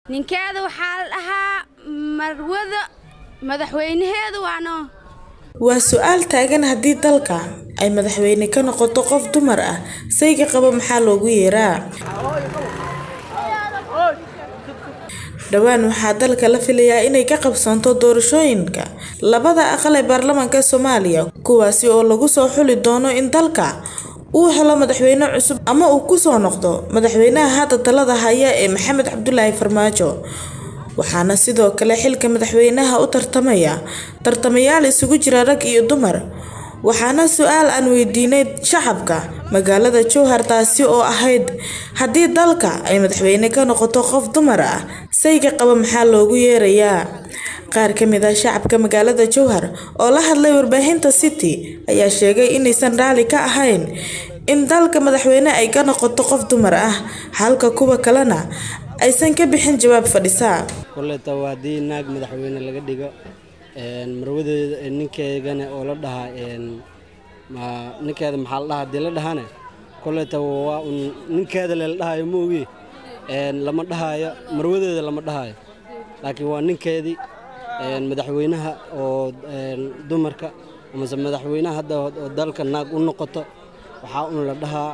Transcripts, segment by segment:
ninkeeda waxaa la dhahaa marwada madaxweynaheedu waano waa su-aal taagan haddii dalka ay madaxweyne ka noqoto qof dumar ah sayga qaba maxaa loogu yeeraa dhowaan waxaa dalka la filayaa inay ka qabsoonto doorashooyinka labada aqal ee baarlamaanka soomaaliya kuwaasi oo lagu soo xuli doono in dalka uu helo madaxweyne cusub ama uu kusoo noqdo madaxweynaha hadda talada haya ee maxamed cabdulaahi farmaajo waxaana sidoo kale xilka madaxweynaha u tartamaya tartamayaal isugu jira rag iyo dumar waxaana su-aal aan weydiinay shacabka magaalada jowhar taasi oo ahayd haddii dalka ay madaxweyne ka noqoto qof dumar ah sayga qaba maxaa loogu yeerayaa qaar ka mid ah shacabka magaalada jowhar oo la hadlay warbaahinta city ayaa sheegay inaysan raali ka ahayn in dalka madaxweyne ay ka noqoto qof dumar ah halka kuwa kalena aysan ka bixin jawaab fadhisa koleta waa haddii naag madaxweyne laga dhigo marwadeeda ninkeegana oo la dhahaa ninkeeda maxaa la dhahaa haddii la dhahane koleta waa un ninkeeda lela dhahayo ma ogi lama dhahaayo marwadeeda lama dhahaayo laakiin waa ninkeedii madaxweynaha oo dumarka amase madaxweynaha hadda oo dalka naag u noqoto waxaa un la dhahaa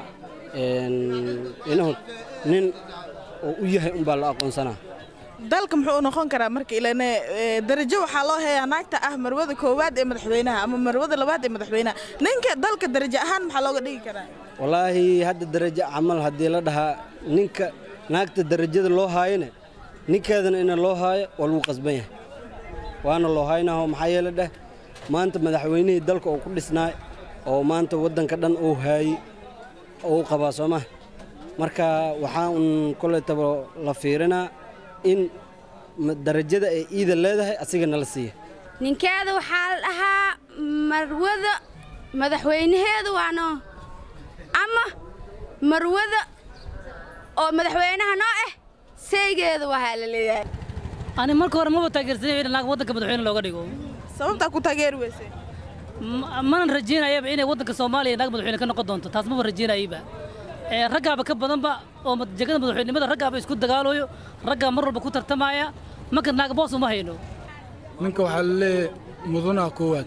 inuu nin oo u yahay unbaa la aqoonsanaa dalka muxuu u noqon karaa marka ilane darajo waxaa loo heeyaa naagta ah marwada koowaad ee madaxweynaha ama marwada labaad ee madaxweynaha ninka dalka darajo ahaan maxaa looga dhigi karaa wallaahi hadda darajo camal haddii la dhahaa ninka naagta darajada loo haayone ninkeedana ina loo haayo waa lagu qasban yahay waana loo haynaho maxaa yeele dheh maanta madaxweynihii dalka oo ku dhisnaay oo maanta waddanka dhan uu haayey oo u qabaa soo maha marka waxaa un koletaba la fiirinaa in darajada ay iida leedahay asiga nala siiya ninkeeda waxaa la dhahaa marwada madaxweynaheedu waano ama marwada oo madaxweynaha noo ah saygeedu wahaa la leeyahay ani marka hore maba taageersanay in naag waddanka madaxweyne looga dhigo sababtaa ku taageeri weyse manan rajaynayaba inay waddanka soomaaliya naag madaxweyne ka noqon doonto taas maba rajaynayaba raggaaba ka badanba oo jegada madaxweynimada raggaaba isku dagaalayo raggaa mar walba ku tartamaya marka naag boos uma hayno ninka waxaa laleeyahay mudanaha koowaad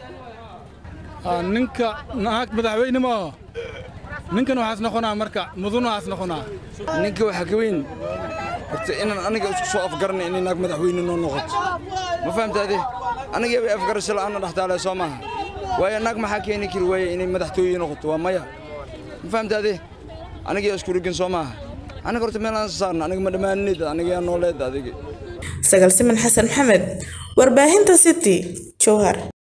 ninka naag madaxweyne maaho ninkan waxaas noqonaa marka mudanahaas noqonaa ninka waxaa ka weyn horta inaan aniga isku soo afgarana inay naag madaxweyne noo noqoto ma fahamtaade anigaba afgarasho la'aana dhextaale soo maaha waayo naag maxaa keeni kari waaye inay madaxtooye noqoto waa maya ma fahamtaade aniga isku rigin soo maaha aniga horta meelaan saarna aniga ma dhammaanid aniga yaa nooleed adiga sagal siman xasan maxamed warbaahinta city jowhar